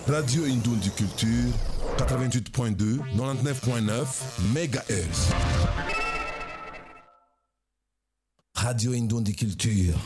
Radio Indundi Culture, 88.2, 99.9 MHz. Radio Indundi Culture.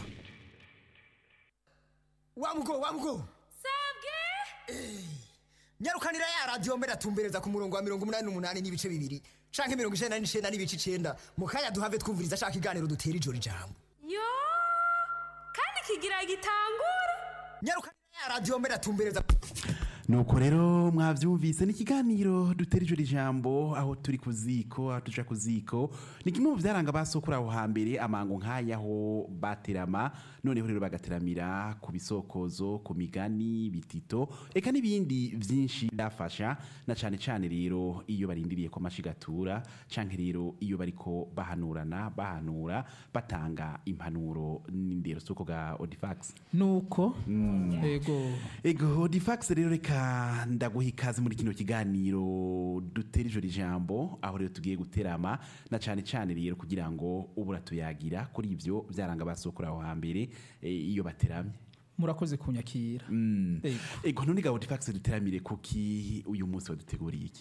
wamugo wamugo sabwe nyarukanira ya radiyo mbere atumbereza ku murongo wa mirongo umunani n'umunani n'ibice bibiri canke mirongo icenda n'icenda n'ibice icenda mu kanya duhave twumviriza ashaka iganiro dutera ijoro ijambo yo kandi kigira gitangura nyarukanira ya radiyo mbere atumbereza nuko rero mwavyumvise ni ikiganiro dutera ijoro ijambo aho turi ku ziko aho tuja ku ziko ni kimwe mu vyaranga basokura aho hambere amango nk'ayaho baterama noneho rero bagateramira ku bisokozo ku migani bitito eka n'ibindi vyinshi byafasha na cane cane rero iyo barindiriye ko amashigatura canke rero iyo bariko bahanurana bahanura batanga impanuro n'indero suko ga Odifax nuko ego Ego Odifax rero reka ndaguha ikaze muri kino kiganiro dutera ijoro ijambo aho rero tugiye guterama na cane cane rero kugira ngo ubura tuyagira kuri ivyo vyaranga basokura aho hambere eh, iyo bateramye murakoze kunyakira ego Ego none ga Odifax duteramire kuki uyu munsi waduteguriye iki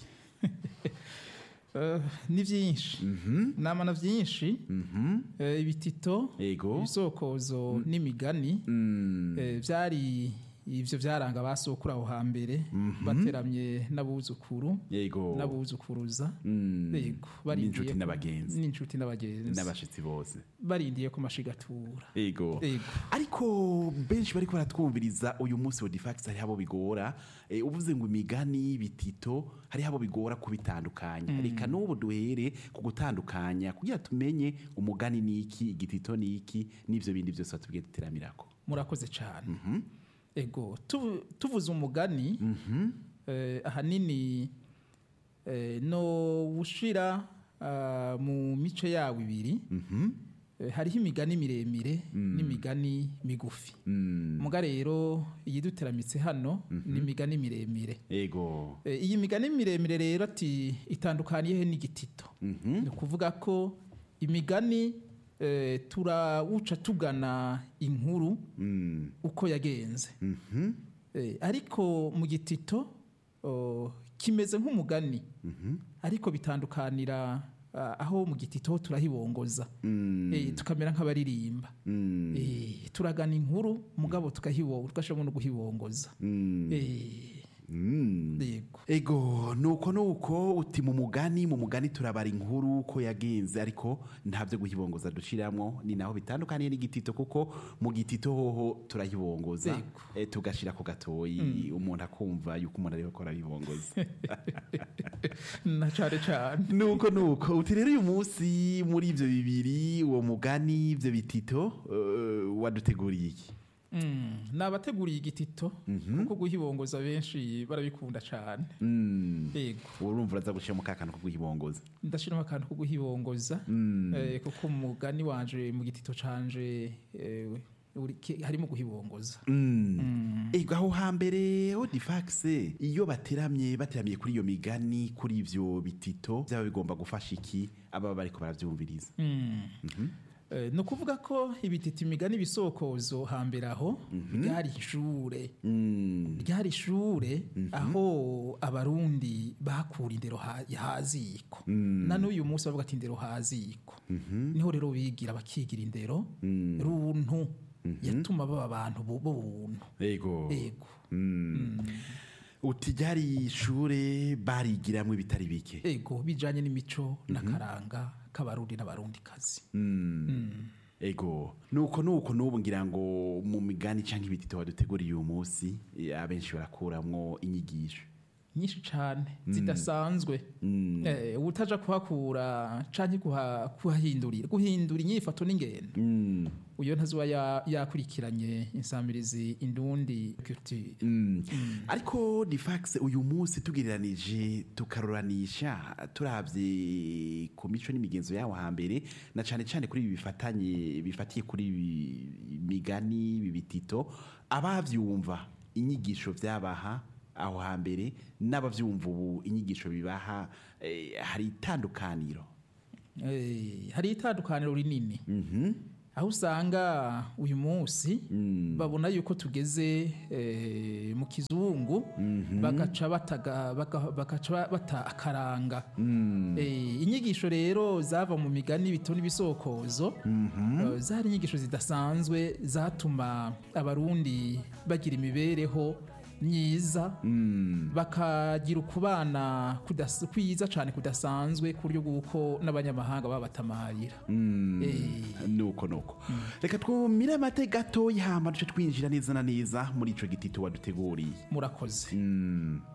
Eh, ni vyinshi namana vyinshi Eh, ibitito Ego. ibisokozo n'imigani Eh, vyari ivyo vyaranga basokura aho hambere bateramye n'abuzukuru Yego n'abuzukuruza Mm. ego N'inshuti ko- n'abagenzi. n'inshuti n'abagenzi n'abashitsi bose barindiye ko mashigatura Ego. Ego. Ariko benshi bariko baratwumviriza uyu munsi wa Difax hari abo bigora e, uvuze ngo imigani bitito hari abo bigora kubitandukanya reka n'ubu duhere ku gutandukanya kugira tumenye umugani niki igitito niki n'ivyo bindi byose batubwiye duteramirako murakoze cyane ego tu- tuvuze umugani eh, ahanini eh, no wushira ah, mu mice yawo ibiri Eh, hariho imigani miremire n'imigani migufi muga rero iyiduteramitse hano ni imigani miremire Ego Eh, iyi migani miremire rero ati itandukaniyehe n'igitito ni ukuvuga ko imigani eh, turawuca tugana inkuru mm. uko yagenze Eh, ariko mu gitito oh, kimeze nk'umugani ariko bitandukanira ah, aho mu gitito ho turahibongoza Eh, tukamera nk'abaririmba Eh, turagana inkuru mugabo tukahibonga tugashobora no guhibongoza Eh, yego Ego nuko nuko uti mu mugani mu mugani turabara inkuru ko yagenze ariko ntabyo guhibongoza dushiramwo ni naho bitandukaniye n'igitito kuko mu gitito hoho turahibongoza Ego. e, tugashira ku gatoyi umuntu akumva yuko umuntu ariko arabibongoza na cane cane nuko nuko uti rero uyu munsi muri ivyo bibiri uwo mugani ivyo bitito uh, waduteguriye iki Mm, nabateguriye igitito kuko guhibongoza benshi barabikunda cane yego urumva uraza gushiramo ka kantu ko guhibongoza ndashiramo akantu ko guhibongoza eh, kuko umugani wanje mu gitito canje eh, uri- ki- harimo guhibongoza ego aho hambere odifax iyo bateramye bateramiye kuri iyo migani kuri ivyo bitito byaba bigomba gufasha iki ababa bariko baravyumviriza Eh, ni ukuvuga ko ibitito imigani ibisokozo hambere aho ryari ishure ryari ishure aho abarundi bakura indero ha- haziko na n'uyu munsi bavuga ati indero haziko niho rero bigira bakigira indero runtu yatuma baba abantu bu- b'ubuntu ego ego uti ryari ishure barigiramwo ibitari bike ego bijanye n'imico n'akaranga k'abarundi n'abarundikazi ego nuko nuko nubu ngira ngo mu migani canke ibitito waduteguriye uyu munsi eh, abenshi barakuramwo inyigisho nyinshi cane zidasanzwe eh, utaja kuhakura canke kuha- kuhahindurira guhindura inyifato n'ingendo uyo ntazuba ya- yakurikiranye insamirizi indundi culture ariko difax uyu munsi tugereranije tukaruranisha turavye ku mico n'imigenzo yawo hambere na cane cane kuri ibi bifatanye bifatiye kuri ibi migani ibi bitito abavyumva inyigisho vyabaha aho hambere n'abavyumva ubu inyigisho bibaha eh, hari itandukaniro Eh, hari itandukaniro rinini aho usanga uyu munsi babona yuko tugeze eh, mu kizungu bagaca bataga- baka- bagaca ba- bata akaranga Eh, inyigisho rero zava mu migani bito n'ibisokozo eh, zari inyigisho zidasanzwe zatuma abarundi bagira imibereho myiza bakagira ukubana kudas- kwiza cyane kudasanzwe ku buryo bw'uko n'abanyamahanga babatamarira Eh, nuko nuko reka twumire amate gato yama duce twinjira neza na neza muri ico gitito waduteguriye murakoze Mm.